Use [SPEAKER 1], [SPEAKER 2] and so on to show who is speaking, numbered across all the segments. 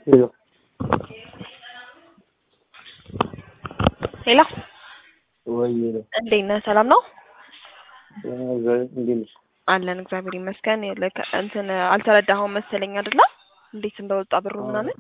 [SPEAKER 1] ሄሎ
[SPEAKER 2] ሄሎ
[SPEAKER 1] ወይ ሄሎ
[SPEAKER 2] እንዴት ነህ? ሰላም ነው
[SPEAKER 1] እንዴት ነሽ?
[SPEAKER 2] አለን እግዚአብሔር ይመስገን። ልክ እንትን አልተረዳኸውም መሰለኝ አይደለ? እንዴት እንደወጣ ብሩ ምናምን።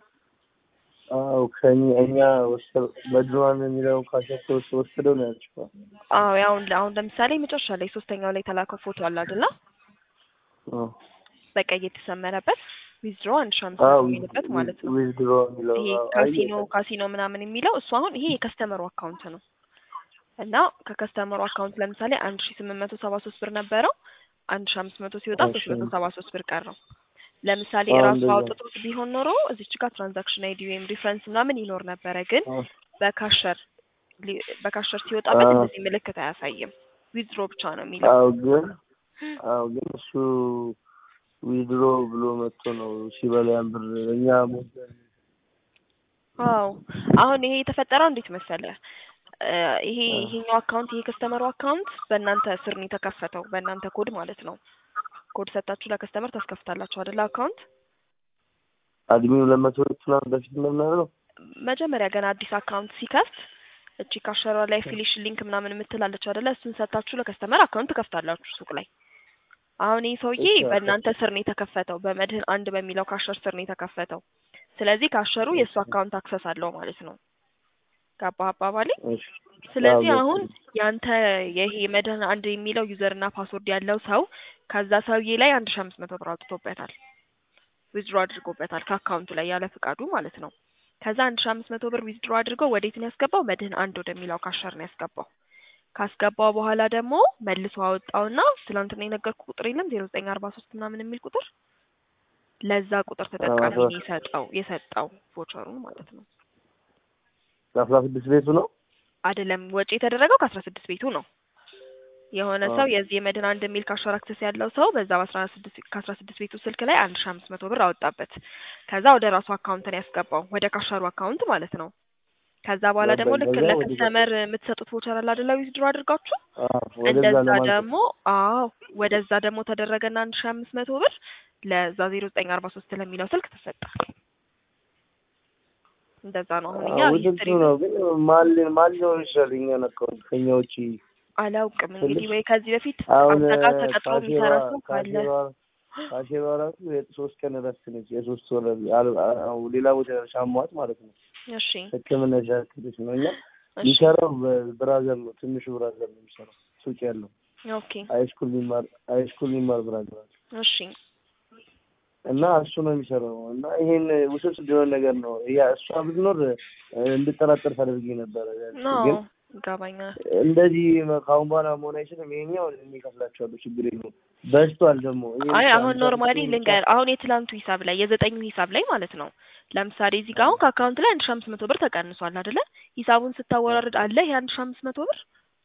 [SPEAKER 1] አዎ ከእኛ እኛ ወሰድ በድሮዋን የሚለው ካሸቶ ወሰደው ነው ያልሽው።
[SPEAKER 2] አዎ ያው አሁን ለምሳሌ መጨረሻ ላይ ሶስተኛው ላይ የተላከው ፎቶ አለ አይደለ?
[SPEAKER 1] አዎ
[SPEAKER 2] በቀይ የተሰመረበት ዊዝድሮ አንድ ሺህ አምስት
[SPEAKER 1] አዎ
[SPEAKER 2] መቶ የሚልበት ማለት ነው።
[SPEAKER 1] ዊዝድሮ የሚለው
[SPEAKER 2] ይሄ
[SPEAKER 1] አዎ፣ አይ
[SPEAKER 2] ካሲኖ ካሲኖ ምናምን የሚለው እሱ አሁን ይሄ የከስተመሩ አካውንት ነው እና ከከስተመሩ አካውንት ለምሳሌ አንድ ሺህ ስምንት መቶ ሰባ ሶስት ብር ነበረው አንድ ሺህ አምስት መቶ ሲወጣ ሶስት መቶ ሰባ ሶስት ብር ቀረው። ለምሳሌ
[SPEAKER 1] አዎ፣
[SPEAKER 2] ራሱ
[SPEAKER 1] እንደዛ።
[SPEAKER 2] አውጥቶት ቢሆን ኖሮ እዚች ጋር ትራንዛክሽን አይዲ ወይም ሪፈረንስ ምናምን ይኖር ነበረ። ግን
[SPEAKER 1] አዎ
[SPEAKER 2] በካሸር ሊ- በካሸር ሲወጣበት
[SPEAKER 1] አዎ።
[SPEAKER 2] እንደዚህ ምልክት አያሳይም። ዊዝድሮ ብቻ ነው የሚለው።
[SPEAKER 1] አዎ ግን አዎ ግን እሱ ዊዝድሮ ብሎ መጥቶ ነው ሲበላ ያን ብር እኛ ሞልተን
[SPEAKER 2] አዎ አሁን ይሄ የተፈጠረው እንዴት መሰለ እ ይሄ
[SPEAKER 1] አዎ።
[SPEAKER 2] ይሄኛው አካውንት ይሄ ከስተመሩ አካውንት በእናንተ ስር ነው የተከፈተው በእናንተ ኮድ ማለት ነው። ኮድ ሰጣችሁ ለከስተመር ታስከፍታላችሁ አይደለ? አካውንት
[SPEAKER 1] አድሚው ለመቶ ምናምን በፊት ምናምን ነው
[SPEAKER 2] መጀመሪያ ገና አዲስ አካውንት ሲከፍት እቺ ካሸሯ ላይ ፊሊሽ ሊንክ ምናምን የምትላለች አይደለ? እሱን ሰጣችሁ ለከስተመር አካውንት ትከፍታላችሁ ሱቅ ላይ። አሁን ይህ ሰውዬ
[SPEAKER 1] እሺ፣
[SPEAKER 2] በእናንተ ስር ነው የተከፈተው፣ በመድህን አንድ በሚለው ካሸር ስር ነው የተከፈተው። ስለዚህ ካሸሩ የእሱ አካውንት አክሰስ አለው ማለት ነው። ገባህ አባባሌ?
[SPEAKER 1] እሺ
[SPEAKER 2] ስለዚህ
[SPEAKER 1] አዎ፣
[SPEAKER 2] አሁን
[SPEAKER 1] ገብቶኛል።
[SPEAKER 2] ያንተ ይሄ መድህን አንድ የሚለው ዩዘር እና ፓስወርድ ያለው ሰው ከዛ ሰውዬ ላይ አንድ ሺህ አምስት መቶ ብር አውጥቶበታል ዊዝድሮ አድርጎበታል ከአካውንቱ ላይ ያለ ፍቃዱ ማለት ነው። ከዛ አንድ ሺህ አምስት መቶ ብር ዊዝድሮ አድርጎ ወዴት ነው ያስገባው? መድህን አንድ ወደሚለው ካሸር ነው ያስገባው። ካስገባው በኋላ ደግሞ መልሶ አወጣውና ትናንትና የነገርኩ ቁጥር የለም ዜሮ ዘጠኝ አርባ ሶስት ምናምን የሚል ቁጥር ለዛ ቁጥር ተጠቃሚ ነው የሰጠው የሰጠው ቮቸሩን ማለት ነው።
[SPEAKER 1] አስራ ስድስት ቤቱ ነው
[SPEAKER 2] አይደለም ወጪ የተደረገው ከአስራ ስድስት ቤቱ ነው። የሆነ
[SPEAKER 1] አዎ።
[SPEAKER 2] ሰው የዚህ የመድን አንድ የሚል ካሸር አክሰስ ያለው ሰው በዛ በአስራ ስድስት ከአስራ ስድስት ቤቱ ስልክ ላይ አንድ ሺህ አምስት መቶ ብር አወጣበት። ከዛ ወደ ራሱ አካውንት ነው ያስገባው ወደ ካሸሩ አካውንት ማለት ነው። ከዛ በኋላ ደግሞ ልክ
[SPEAKER 1] ከዛ ወደ
[SPEAKER 2] ለከስተመር የምትሰጡት ቮቸር አለ አይደለ ዊዝድሮ አድርጋችሁ
[SPEAKER 1] አዎ፣ ወደዛ
[SPEAKER 2] እንደዛ
[SPEAKER 1] ለማለት
[SPEAKER 2] ደግሞ አዎ ወደዛ ደግሞ ተደረገና አንድ ሺህ አምስት መቶ ብር ለዛ ዜሮ ዘጠኝ አርባ ሶስት ለሚለው ስልክ ተሰጠ። እንደዛ ነው አሁን እኛ
[SPEAKER 1] አዎ፣
[SPEAKER 2] ሂስትሪ
[SPEAKER 1] ውድድሩ ነው ግን ማን ማን ሊሆን ይችላል? እኛ ነካውን ከኛ ውጪ
[SPEAKER 2] አላውቅም እንግዲህ
[SPEAKER 1] ትንሽ
[SPEAKER 2] ወይ ከዚህ በፊት
[SPEAKER 1] አሁን
[SPEAKER 2] አንተ ጋር ተቀጥሮ የሚሰራ ሰው ካለ
[SPEAKER 1] ካሼባ ራሱ የሶስት ቀን እረፍት ነች። የሶስት ወር አል- አዎ፣ ሌላ ቦታ ሻሟት ማለት ነው።
[SPEAKER 2] እሺ
[SPEAKER 1] ሕክምና ሻክልች ነው እኛ
[SPEAKER 2] እሺ
[SPEAKER 1] የሚሰራው ብራዘር ነው። ትንሹ ብራዘር ነው የሚሰራው ሱቅ ያለው
[SPEAKER 2] ኦኬ
[SPEAKER 1] ሃይስኩል የሚማር ሃይስኩል የሚማር ብራዘር አለ
[SPEAKER 2] እሺ
[SPEAKER 1] እና እሱ ነው የሚሰራው እና ይሄን ውስብስብ የሆነ ነገር ነው። ያ እሷ ብትኖር እንድጠራጠር ታደርጊ ነበረ።
[SPEAKER 2] ኖ
[SPEAKER 1] ግን
[SPEAKER 2] ይገባኛል።
[SPEAKER 1] እንደዚህ ከአሁን በኋላ መሆን አይችልም። ይሄኛው የሚከፍላቸዋለሁ ችግር የለውም። በዝቷል ደግሞ ይሄ
[SPEAKER 2] አይ
[SPEAKER 1] ብቻ
[SPEAKER 2] አሁን
[SPEAKER 1] ብቻ
[SPEAKER 2] ኖርማሊ
[SPEAKER 1] ብቻ
[SPEAKER 2] ልንገር፣ አሁን የትላንቱ ሂሳብ ላይ የዘጠኙ ሂሳብ ላይ ማለት ነው። ለምሳሌ እዚህ ጋር አሁን ከአካውንት ላይ አንድ ሺህ አምስት መቶ ብር ተቀንሷል አይደለ? ሂሳቡን ስታወራርድ አለ ይሄ አንድ ሺህ አምስት መቶ ብር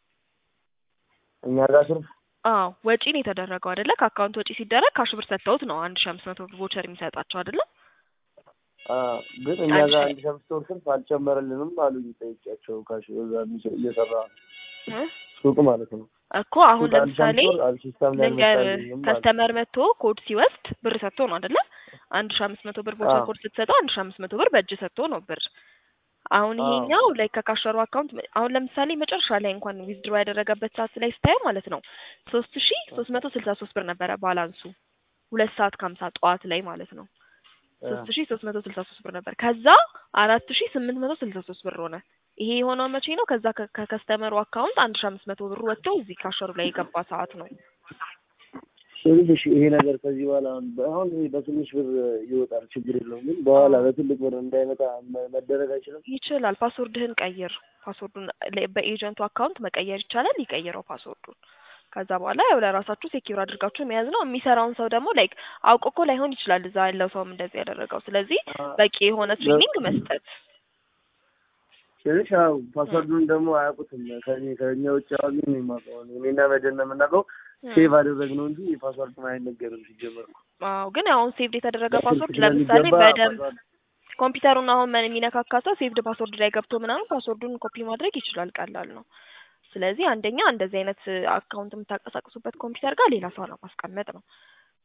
[SPEAKER 1] እኛ ጋር ስር
[SPEAKER 2] አዎ ወጪ ነው የተደረገው አይደለ? ከአካውንት ወጪ ሲደረግ ካሽ ብር ሰጥተውት ነው አንድ ሺህ አምስት መቶ ብር ቮቸር የሚሰጣቸው አይደለ?
[SPEAKER 1] አዎ፣ ግን እኛ
[SPEAKER 2] አንድ
[SPEAKER 1] ጋር
[SPEAKER 2] ሺህ-
[SPEAKER 1] አንድ ሺህ አምስት ወር ስልፍ አልጨመረልንም አሉኝ። ጠይቄያቸው ካሽ እዛ የሚሰ- እየሰራ
[SPEAKER 2] እ?
[SPEAKER 1] ሱቅ ማለት ነው
[SPEAKER 2] እኮ አሁን
[SPEAKER 1] ሱቅ አንድ ሺህ
[SPEAKER 2] ለምሳሌ
[SPEAKER 1] አምስት ወር አል- ሲስተም ላይ
[SPEAKER 2] ልንገር
[SPEAKER 1] አልመጣልኝም ማለት
[SPEAKER 2] ከስተመር መጥቶ ኮድ ሲወስድ ብር ሰጥቶ ነው አይደለ? አንድ ሺህ አምስት መቶ ብር ቮቸር
[SPEAKER 1] አዎ።
[SPEAKER 2] ኮድ ስትሰጠው አንድ ሺህ አምስት መቶ ብር በእጅ ሰጥቶ ነው ብር። አሁን
[SPEAKER 1] አዎ።
[SPEAKER 2] ይሄኛው ላይ ከካሸሩ አካውንት አሁን ለምሳሌ መጨረሻ ላይ እንኳን ዊዝድሮ ያደረገበት ሰዓት ላይ ስታየው ማለት ነው ሶስት ሺ ሶስት መቶ ስልሳ ሶስት ብር ነበረ ባላንሱ ሁለት ሰዓት ከሀምሳ ጠዋት ላይ ማለት ነው ሶስት ሺ ሶስት መቶ ስልሳ ሶስት ብር ነበር። ከዛ አራት ሺ ስምንት መቶ ስልሳ ሶስት ብር ሆነ። ይሄ የሆነው መቼ ነው? ከዛ ከ- ከከስተመሩ አካውንት አንድ ሺ አምስት መቶ ብር ወጥቶ እዚህ ካሸሩ ላይ የገባ ሰዓት ነው።
[SPEAKER 1] ትንሽ ይሄ ነገር ከዚህ በኋላ አሁን አሁን ይሄ በትንሽ ብር ይወጣል፣ ችግር የለውም። ግን በኋላ በትልቅ ብር እንዳይመጣ መ- መደረግ አይችልም።
[SPEAKER 2] ይችላል። ፓስወርድህን ቀይር። ፓስወርዱን ለ- በኤጀንቱ አካውንት መቀየር ይቻላል። ይቀይረው ፓስወርዱን። ከዛ በኋላ ያው ለራሳችሁ ሴኪዩር አድርጋችሁ መያዝ ነው። የሚሰራውን ሰው ደግሞ ላይክ አውቆ እኮ ላይሆን ይችላል እዛ ያለው ሰውም እንደዚህ ያደረገው። ስለዚህ በቂ የሆነ ትሬኒንግ መስጠት
[SPEAKER 1] ትንሽ ያው ፓስወርዱን ደግሞ አያውቁትም። ከዚህ ከእኛ ውጭ አሁን ምን የማውቀው እኔና መደን ነው የምናውቀው። ሴቭ አደረግነው እንጂ ፓስወርድ አይነገርም ሲጀመር እኮ።
[SPEAKER 2] አዎ ግን አሁን ሴቭድ የተደረገ
[SPEAKER 1] በስልክ
[SPEAKER 2] ፓስወርድ ለምሳሌ
[SPEAKER 1] ስለሚገባ
[SPEAKER 2] በደንብ
[SPEAKER 1] ፓስወርድ
[SPEAKER 2] ኮምፒውተሩን አሁን ምን የሚነካካ ሰው ሴቭድ ፓስወርድ ላይ ገብቶ ምናምን ፓስወርዱን ኮፒ ማድረግ ይችላል። ቀላል ነው። ስለዚህ አንደኛ እንደዚህ አይነት አካውንት የምታንቀሳቅሱበት ኮምፒውተር ጋር ሌላ ሰው ነው ማስቀመጥ ነው።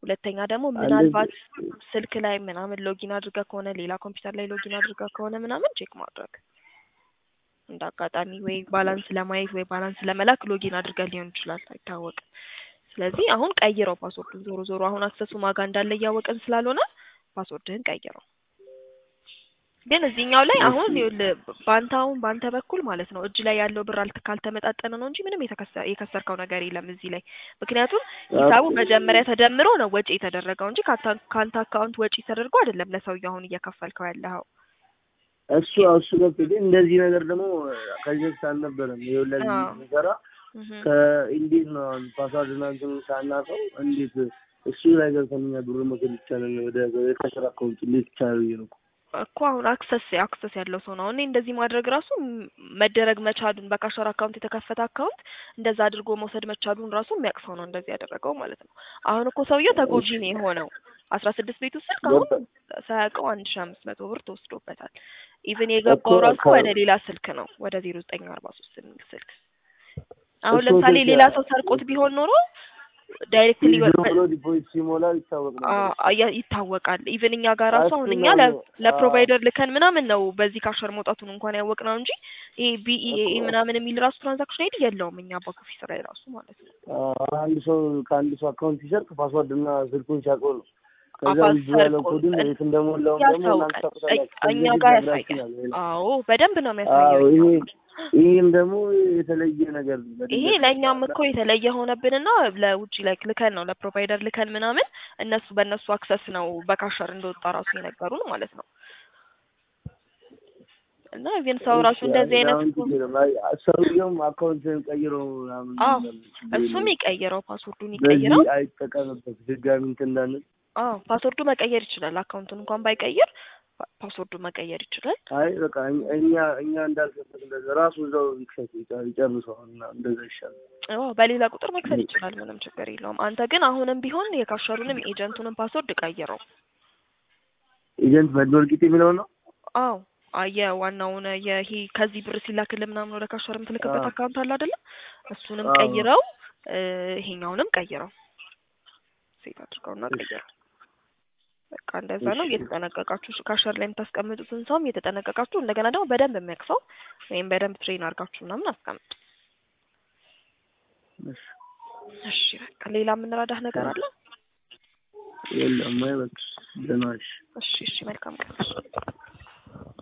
[SPEAKER 2] ሁለተኛ ደግሞ
[SPEAKER 1] እንደዚህ
[SPEAKER 2] ምናልባት ስልክ ላይ ምናምን ሎጊን አድርገህ ከሆነ ሌላ ኮምፒውተር ላይ ሎጊን አድርገህ ከሆነ ምናምን ቼክ ማድረግ እንደ አጋጣሚ ወይ ባላንስ ለማየት ወይ ባላንስ ለመላክ ሎጊን አድርገህ ሊሆን ይችላል፣ አይታወቅም። ስለዚህ አሁን ቀይረው ፓስወርዱን። ዞሮ ዞሮ አሁን አክሰሱ ማጋ እንዳለ እያወቅን ስላልሆነ ፓስወርድህን ቀይረው። ግን እዚህኛው ላይ አሁን ይኸውልህ በአንተ አሁን በአንተ በኩል ማለት ነው እጅ ላይ ያለው ብር አልተ ካልተመጣጠነ ነው እንጂ ምንም የተከሰ- የከሰርከው ነገር የለም እዚህ ላይ። ምክንያቱም ሂሳቡ መጀመሪያ ተደምሮ ነው ወጪ የተደረገው እንጂ ካታ- ከአንተ አካውንት ወጪ ተደርጎ አይደለም ለሰውዬው አሁን እየከፈልከው ያለኸው።
[SPEAKER 1] እሱ እሱ ገብቶ ግን እንደዚህ ነገር ደግሞ ከዚህ በፊት አልነበረም። ይኸው ለዚህ
[SPEAKER 2] አዎ።
[SPEAKER 1] ስንሰራ
[SPEAKER 2] እህ
[SPEAKER 1] ከእንዴት ነው አሁን ፓስዋርድ እና እንትኑን ሳናውቀው እንዴት እሱ ላይ ገብተን እኛ ብር መውሰድ ይቻላል? ወደ የከስራ አካውንት እንዴት ይቻላል ብዬ ነው እኮ።
[SPEAKER 2] እኮ አሁን አክሰስ አክሰስ ያለው ሰው ነው። እኔ እንደዚህ ማድረግ ራሱ ም- መደረግ መቻሉን በካሸር አካውንት የተከፈተ አካውንት እንደዛ አድርጎ መውሰድ መቻሉን ራሱ የሚያውቅ ሰው ነው እንደዚህ ያደረገው ማለት ነው። አሁን እኮ ሰውየው ተጎጂ ነው የሆነው። አስራ ስድስት ቤቱ ስልክ አሁን ሳያውቀው አንድ ሺ አምስት መቶ ብር ተወስዶበታል። ኢቭን የገባው
[SPEAKER 1] እኮ
[SPEAKER 2] ራሱ
[SPEAKER 1] ከ-
[SPEAKER 2] ወደ ሌላ ስልክ ነው ወደ ዜሮ ዘጠኝ አርባ ሶስት የሚል ስልክ። አሁን
[SPEAKER 1] እሱ
[SPEAKER 2] ለምሳሌ
[SPEAKER 1] ስልክ
[SPEAKER 2] ሌላ ሰው ሰርቆት ቢሆን ኖሮ ዳይሬክትሊ
[SPEAKER 1] ዊዝድሮ ብሎ ዲፖዚት ሲሞላ ይታወቅ ነበር።
[SPEAKER 2] ይታወቃል። ኢቭን እኛ ጋር ራሱ አሁን
[SPEAKER 1] እሱ
[SPEAKER 2] እኛ
[SPEAKER 1] ነው
[SPEAKER 2] ለ-
[SPEAKER 1] ነው።
[SPEAKER 2] ለፕሮቫይደር ልከን ምናምን ነው በዚህ ካሸር መውጣቱን እንኳን ያወቅ ነው እንጂ ይሄ ቢኢኤ ምናምን የሚል ራሱ ትራንዛክሽን አይዲ የለውም እኛ ባክ ኦፊስ ላይ ራሱ ማለት ነው።
[SPEAKER 1] አዎ፣ አንድ ሰው ከአንድ ሰው አካውንት ሲሰርቅ ፓስዋርድ እና ስልኩን ሲያውቀው ነው። ከዛ
[SPEAKER 2] አባል
[SPEAKER 1] ዊዝድሮ ያለው
[SPEAKER 2] ሰርቆ
[SPEAKER 1] ኮድን የት እንደሞላውም ደግሞ እናንተ
[SPEAKER 2] ያስታውቃል።
[SPEAKER 1] ታውቁታላችሁ።
[SPEAKER 2] እኛ
[SPEAKER 1] ከዚህ
[SPEAKER 2] ጋር
[SPEAKER 1] በፊት
[SPEAKER 2] ያሳያል።
[SPEAKER 1] ነግራችሁኛል።
[SPEAKER 2] አዎ በደንብ ነው
[SPEAKER 1] አዎ
[SPEAKER 2] የሚያሳየው።
[SPEAKER 1] ይሄ
[SPEAKER 2] እኛ ጋር።
[SPEAKER 1] ይህም ደግሞ የተለየ ነገር ነው። በድንገት
[SPEAKER 2] ይሄ ለእኛም እኮ የተለየ ሆነብንና ለውጭ ላይ ልከን ነው ለፕሮቫይደር ልከን ምናምን እነሱ በእነሱ አክሰስ ነው በካሸር እንደወጣ ራሱ የነገሩን ማለት ነው። እና ኢቭን ሰው ራሱ እንደዚህ አይነት
[SPEAKER 1] አሁን ችግር የለም። አይ ሰውየውም አካውንትን ቀይሮ ምናምን
[SPEAKER 2] አዎ
[SPEAKER 1] ችግር
[SPEAKER 2] እሱም
[SPEAKER 1] የለም።
[SPEAKER 2] ይቀይረው ፓስወርዱን ይቀይረው።
[SPEAKER 1] በዚህ አይጠቀምበት ድጋሚ እንትን እንዳንል።
[SPEAKER 2] አዎ ፓስወርዱ መቀየር ይችላል። አካውንቱን እንኳን ባይቀይር ፓ- ፓስወርዱ መቀየር ይችላል።
[SPEAKER 1] አይ በቃ እኛ- እኛ እኛ እንዳልከበት እንደዛ ራሱ እዛው ይክፈት ይጨ- ይጨርሰው እና እንደዛ ይሻላል።
[SPEAKER 2] አዎ በሌላ ቁጥር መክፈል ይችላል። ምንም ችግር የለውም። አንተ ግን አሁንም ቢሆን የካሸሩንም የኤጀንቱንም ፓስወርድ ቀይረው።
[SPEAKER 1] ኤጀንት መድወልቂት የሚለው ነው።
[SPEAKER 2] አዎ አየ ዋናውን ይሄ ከዚህ ብር ሲላክልህ ምናምን ወደ ካሸር የምትልክበት
[SPEAKER 1] አዎ።
[SPEAKER 2] አካውንት አለ አይደለ? እሱንም
[SPEAKER 1] አዎ።
[SPEAKER 2] ቀይረው እ፣ ይሄኛውንም ቀይረው። ሴት አድርገውና ቀይረው። በቃ እንደዛ ነው።
[SPEAKER 1] እሺ።
[SPEAKER 2] እየተጠነቀቃችሁ ካሸር ላይ የምታስቀምጡትን ሰውም እየተጠነቀቃችሁ እንደገና ደግሞ በደንብ የሚያቅሰው ወይም በደንብ ትሬን አድርጋችሁ ምናምን አስቀምጡ።
[SPEAKER 1] እሺ።
[SPEAKER 2] እሺ በቃ ሌላ የምንረዳህ ነገር አለ?
[SPEAKER 1] የለም አይ በቃ ደህና ነሽ።
[SPEAKER 2] እሺ እሺ መልካም ቀን።